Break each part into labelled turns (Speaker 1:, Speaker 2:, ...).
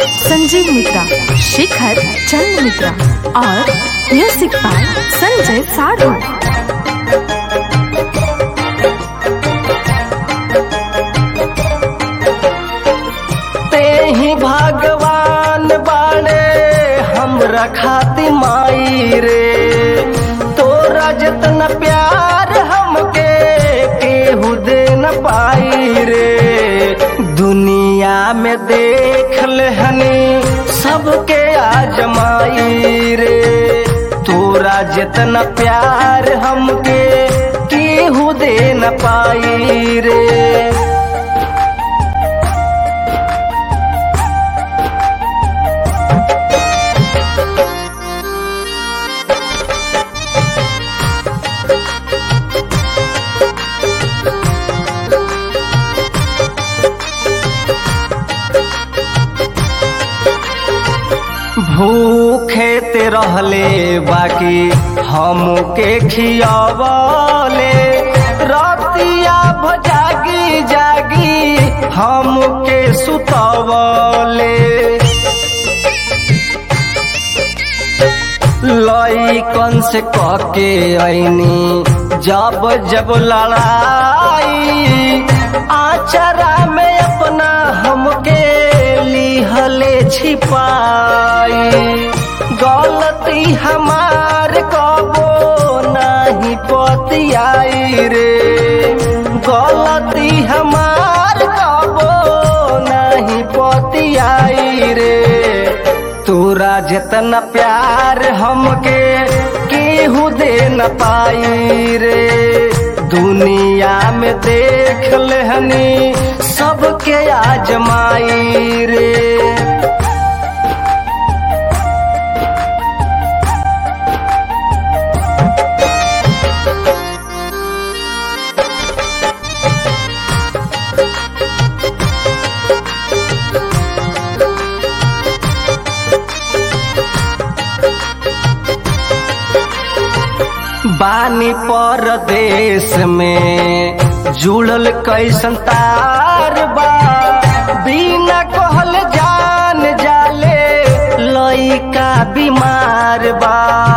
Speaker 1: संजीव मित्रा शिखर चंद मित्रा और music by Sanjay साढ़ू
Speaker 2: ते ही भगवान बाड़े हमरा खाती माई रे तोरा जितना प्यार हमके केहू दे न पाई रे दुनिया में देख ले हनी सबके आजमाई रे तोरा जितना प्यार हमके केहू दे न पाई रे भूखे ते रहले बाकी हमके खियावले रतिया भजागी जागी हमके सुतवले लइकन से कके ऐनी जब जब लड़ाई आचरा में अपना हमके लिहले छिपाई गलती हमार कबो नहीं पतियाई रे गलती हमार कबो नहीं पतियाई रे तोरा जितना प्यार हमके केहू दे न पाई रे दुनिया में देख लेहनी सबके आजमाई रे बानी परदेश में जुड़ल कैसन तार बा बिना कहल जान जाले लइका बीमार बा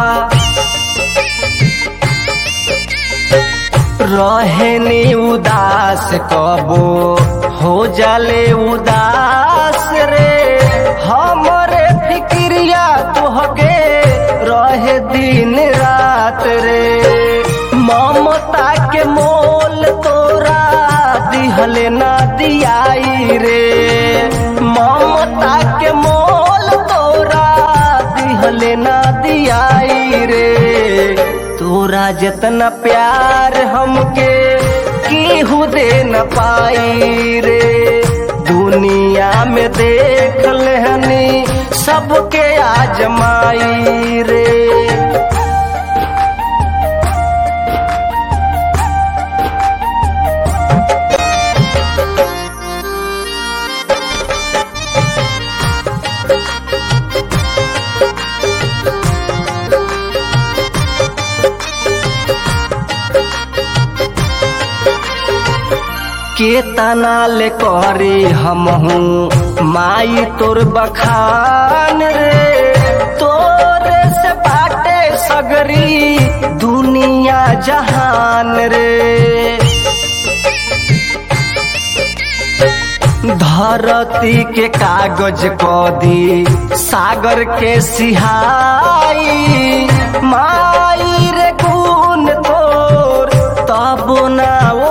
Speaker 2: रहनी उदास कबो हो जाले उदास रे हमरे फिक्रिया तुहके रहे दिन रात रे ममता के मोल तोरा दिहले ना दियाई रे ममता के मोल तोरा दिहले ना दियाई रे तोरा जितना प्यार हमके केहू दे न पाई रे दुनिया में देख लेहनी सबके आजमाई रे केतना ले करी हमहू माई तोर बखान रे तोरे से बाटे सगरी दुनिया जहान रे धरती के कागज क दी सागर के सिहाई माई रे गुण तोर तब ना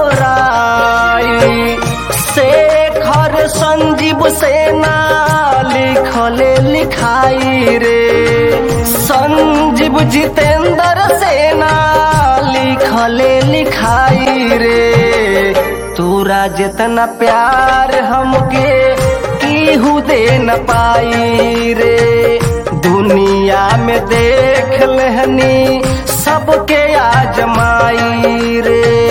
Speaker 2: ओराई शेखर संजीव सेना लिखले लिखाई रे संजीव जितेंद्र सेना लिखले लिखाई रे तोरा जितना प्यार हमके केहू दे न पाई रे दुनिया में देख लेहनी सबके आजमाई रे